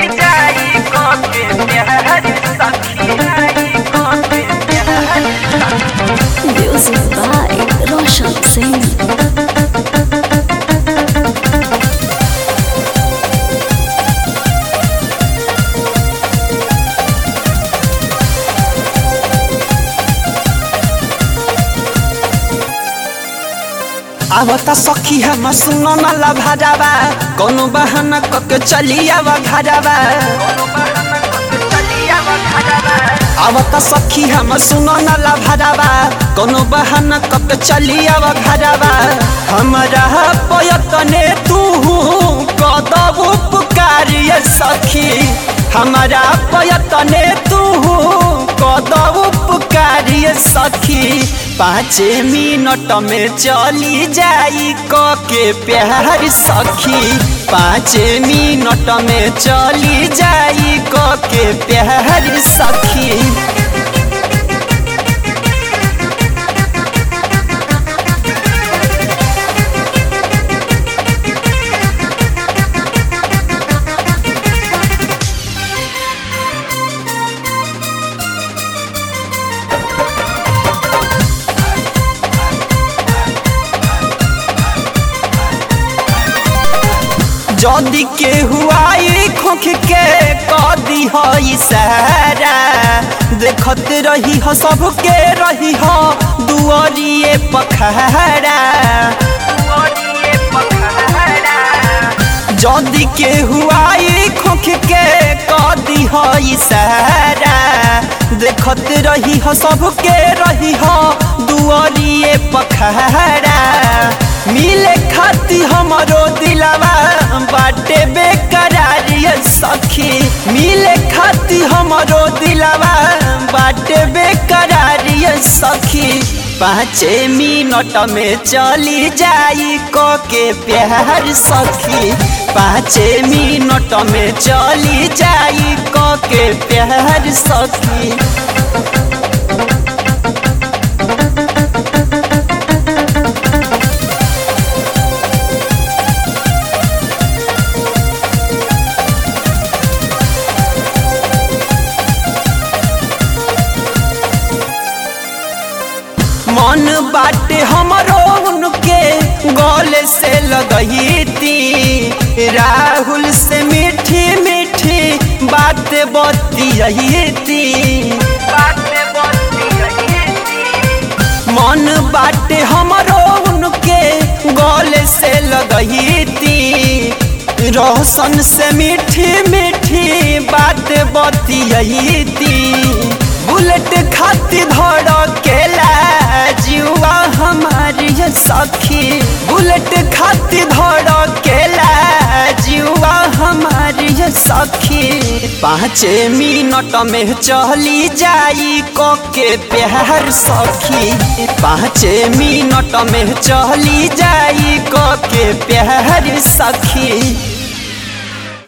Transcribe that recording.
चली जाई के प्यार सखी के प्यार Music by Roshan Singh. आवता सखी हम सुनो न लभाजावा कोनो बहाना कके चली आवा घरावा आवता सखी हम सुनो न लभाजावा कोनो बहाना कके चली आवा घरावा हमरा पयतने तू कदब पुकारिए सखी हमारा पयतने तू कदब पुकारिए सखी पाँचे मिनट में चली जाई क के प्यार सखी पाँचे मिनट में चली जाई क के प्यार सखी जदी के हुआई खोख के कदी हो इशारा देखत रही हो सबके रही हो दुआरिए पखहरा जदी के हुआई खोख के कदी हो इशारा देखत रही हो सबके रही हो दुआरिए पखहरा मिले खाती हमरो दिलावा बाटे बेकरारिय सखी मिले खाती हमरो दिलावा बाटे बेकरारिय सखी पाँचे मिनट में चली जाई क के प्यार सखी पाँचे मिनट में चली जाई क के प्यार सखी मन बाटे हमरो उनके गले से लगई थी राहुल से मीठी मीठी बात बतियई थी मन बाटे हमरो उनके गले से लगई थी रोशन से मीठी मीठी बात बतियई थी बुलेट खाती धड़ केला जुआ हमारी सखी बुलेट खाती धड़ केला जुआ हमारी सखी पाँचे मिनट में चली जाई क के प्यार सखी पाँचे मिनट में चली जाई क के प्यार सखी